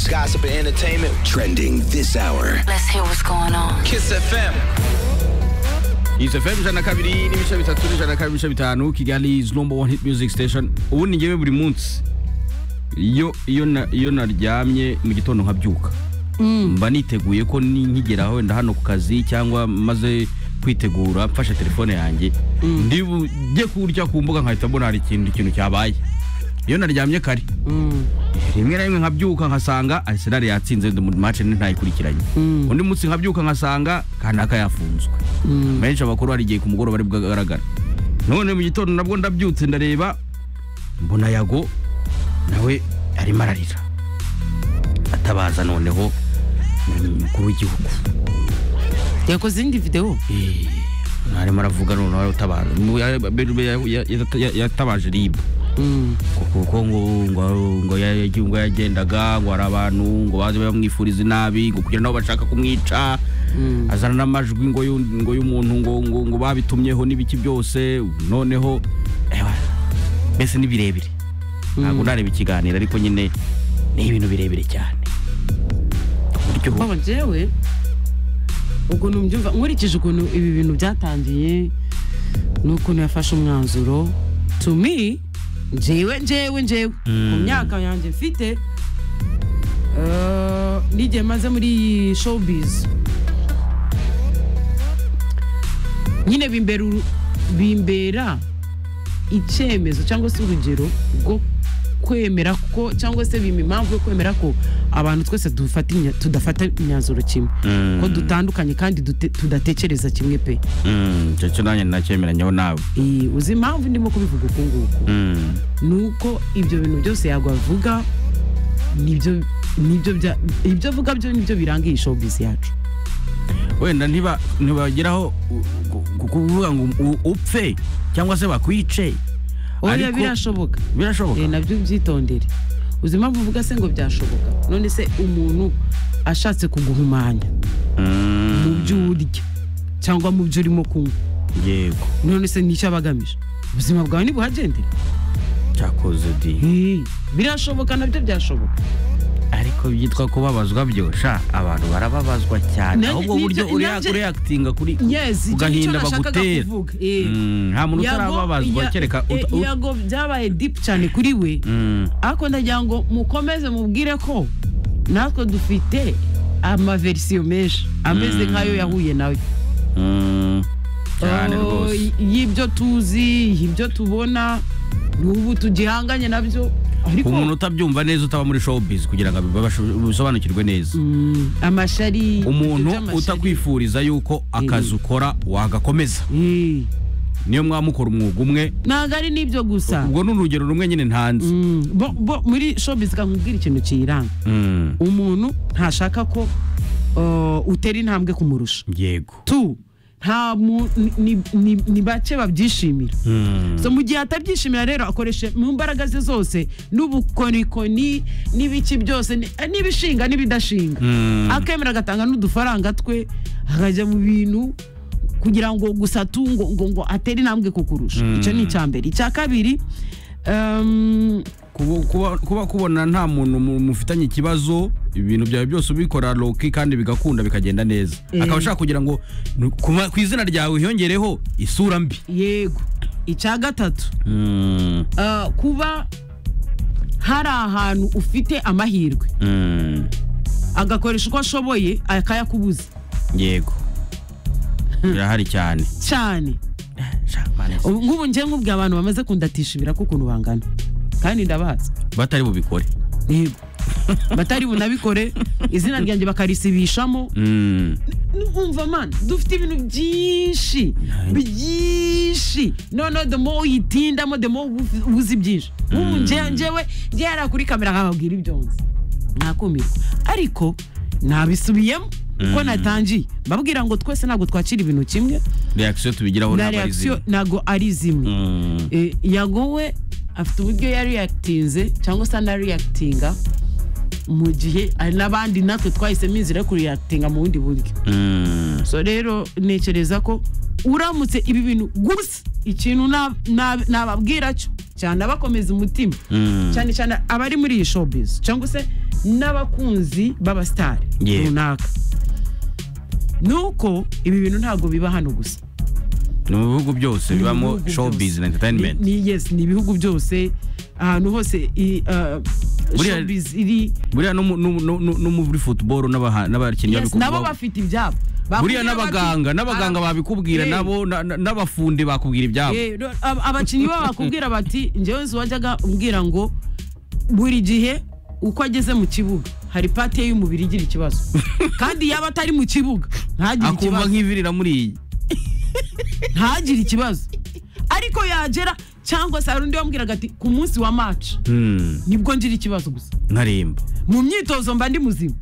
gossip, and entertainment. Trending this hour. Let's hear what's going on. Kiss FM. Kiss FM ijana na kabiri n'ibice bitatu n'ijana na kabiri n'ibice bitanu Kigali is number one hit music station ubundi ngewe buri munsi iyo iyo na- iyo naryamye mu gitondo nkabyuka mba niteguye ko ni- nkigera wenda hano ku kazi cyangwa maze kwitegura mfashe telefone yanjye ndibuge kurya ku mbuga nkahita mbona hari ikintu ikintu cyabaye iyo naryamye kare rimwe na rimwe nkabyuka nkasanga Arsenal yatsinze mu match ni ntayikurikiranye undi munsi nkabyuka nkasanga kanaka yafunzwe menshi abakuru hari igihe ku mugoroba ari bwagaragara none mu gitondo nabwo ndabyutse ndareba mbona yago nawe arimo ararira atabaza noneho umukuru w'igihugu yakoze indi videwo Eh, arimo aravuga noneho utabaza Mu- ya- ya- ya- ya- yatabaje ribu kuko ngo ngo ngo ya- ya- ngo yagendaga ngo hari abantu ngo baze bamwifuriza inabi ngo kugira nabo bashaka kumwica azana n'amajwi ngo y'u- ngo y'umuntu ngo ngo ngo babitumyeho n'ibiki byose noneho ewa, mbese ni birebire ntabwo ndareba ikiganiro ariko nyine ni ibintu birebire cyane ku buryo baba jewe ukuntu mbyumva nkurikije ukuntu ibi bintu byatangiye n'ukuntu yafashe umwanzuro to me jewe jewe jewe mu myaka yanjye mfite eh, n'igihe maze muri iyi showbiz nyine bimbera uru- bimbera icyemezo cyangwa se urugero rwo kwemera ko cyangwa se bima impamvu yo kwemera ko abantu twese dufata imya- tudafata imyanzuro kimwe ko dutandukanye kandi dute- tudatekereza kimwe pe Mm, icyo cyo nanjye nacyemeranyeho nawe Eh, uzi impamvu ndimo kubivuga uku nguku Mm. ni uko ibyo bintu byose yagwa avuga nibyo nibyo bya- ibyo avuga byo nibyo biranga iyi showbiz yacu wenda ntiba- ntibageraho u- ku- ku- kuvuga ngo u- upfe cyangwa se bakwice oya Ariko- birashoboka Eh, birashoboka nabyo byitondere uzi impamvu uvuga se ngo byashoboka none se umuntu ashatse kuguhumanya Mm, mu byo urya cyangwa mu byo urimo kunywa yego none se nicyo aba agamije ubuzima bwawe ntibuhagendere cyakoze di Eh, birashoboka nabyo byashoboka ariko byitwa kubabazwa byo sha abantu barababazwa cyane Nanjye- ahubwo buryo nibyo- urea- nanjye- ureactinga kuri yes icyo nicyo ugahinda nashakaga bagutera kuvuga Eh. Mm, nta muntu Yago- utarababazwa ya- kereka uta- eh, ut- yago byabaye deep cyane kuri we Mm, ariko ndagira ngo mukomeze mubwire ko natwe dufite amaverisiyo menshi ameze Mm. nk'ayo yahuye nawe mm, cyane Oh, rwose y- y'ibyo tuzi y'ibyo tubona n'ubu tugihanganye nabyo ku muntu ariko utabyumva neza utaba muri showbiz kugira ngo abibashe- bisobanukirwe neza Mm, amashari umuntu ibyo by'amashari. utakwifuriza yuko akazi ukora wagakomeza Eh, niyo mwaba mukora umwuga umwe ntabwo ari n'ibyo gusa ubwo ni urugero rumwe nyine ntanze Mm, bo- bo- muri showbiz kakubwira ikintu kiyiranga Mm, umuntu ntashaka ko uh, utera intambwe kumurusha yego tu nta mu- ni- ni- ni- ni bake babyishimira Mm, so mu gihe atabyishimira rero akoresha mu mbaraga ze zose n'ubukorikori n'ibiki byose ni- n'ibishinga n'ibidashinga Mm. akemera agatanga n'udufaranga twe akajya mu bintu kugira ngo gusa tu ngo ngo, ngo atere intambwe kukurusha Mm. icyo ni icya mbere icya kabiri um, kuba- kuba- kuba kubona nta muntu mu- mufitanye ikibazo ibintu byawe byose ubikora loki kandi bigakunda bikagenda neza akaba ashaka kugira ngo ni- ku- ku izina ryawe hiyongereho isura mbi yego icya gatatu Mm, uh, kuba hari ahantu ufite amahirwe mm, agakoresha uko ashoboye akayakubuza yego birahari cyane cyane ubu ngubu njye nkubwiye abantu bamaze kundatishimira ko ukuntu bangana kandi ndabazi batari bubikore yego batari bunabikore izina ryanjye bakarisibishamo Mm, numva mani dufite ibintu byinshi byinshi noneho the more uyitindamo the more ubu- uzi byinshi ubu njye- njyewe njye yari kuri kamera nkababwira ibyo nzi ntakumirwa ariko nabisubiyemo uko natangiye mbabwira ngo twese ntabwo twakira ibintu kimwe reaction tubigiraho na ntabwo ari reaction zimwe. ntabwo ari zimwe Mm, Eh, yagowe afite uburyo yariyakitinze cyangwa se anariyakitinga mu gihe hari n'abandi natwe twahisemo inzira yo kuriyakitinga mu bundi buryo mm, so rero ntekereza ko uramutse ibi bintu gusa ikintu na- na- nababwira cyo cyane abakomeza umutima mm. cyane cyane abari muri iyi showbiz cyangwa se n'abakunzi b'abasitari Yeah. runaka ni uko ibi bintu ntabwo biba hano gusa ni mu bihugu byose bibamo bihugu showbiz byose. na entertainment Ni- ni- yes ni ibihugu byose ahantu hose i- uh, Buriya- showbiz iri buriya no mu- no mu- no mu- no muri football n'abaha- n'abakinnyi yes nabo babikubwira bafite ibyabo buriya n'abaganga n'abaganga babikubwira Yeah. nabo na- na- n'abafundi bakubwira ibyabo abakinnyi babo bakubwira bati njyewe nzi wajyaga umbwira ngo buri gihe uko ageze mu kibuga hari pati ye y'umubiri igira ikibazo kandi yaba atari mu kibuga ntagire akumva ikibazo nk'ivirira muri iyi ntagire ikibazo ariko yagera cyangwa se hari undi wambwiraga ati ku munsi wa maci Hmm, nibwo ngira ikibazo gusa nkaremba mu myitozo mba ndi muzima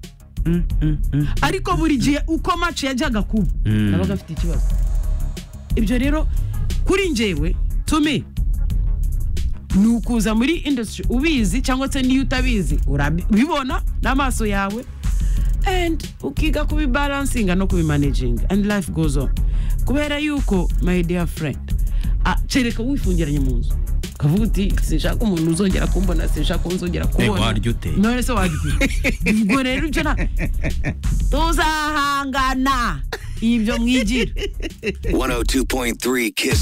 ariko buri gihe uko maci yajyaga kuba Mm. nabaga afite ikibazo ibyo rero kuri njyewe tumi ni ukuza muri industry ubizi cyangwa se niyo utabizi urabibona n'amaso yawe and ukiga kubibalansinga no kubimanaginga and life goes on kubera yuko my dear friend ah, kereka wifungiranye mu nzu ukavuga uti sinshaka umuntu uzongera kumbona sinshaka unzongera kubona warya ute? none se warya ute ubwo rero ibyo nta tuzahangana ibyo mwigira 102.3 Kiss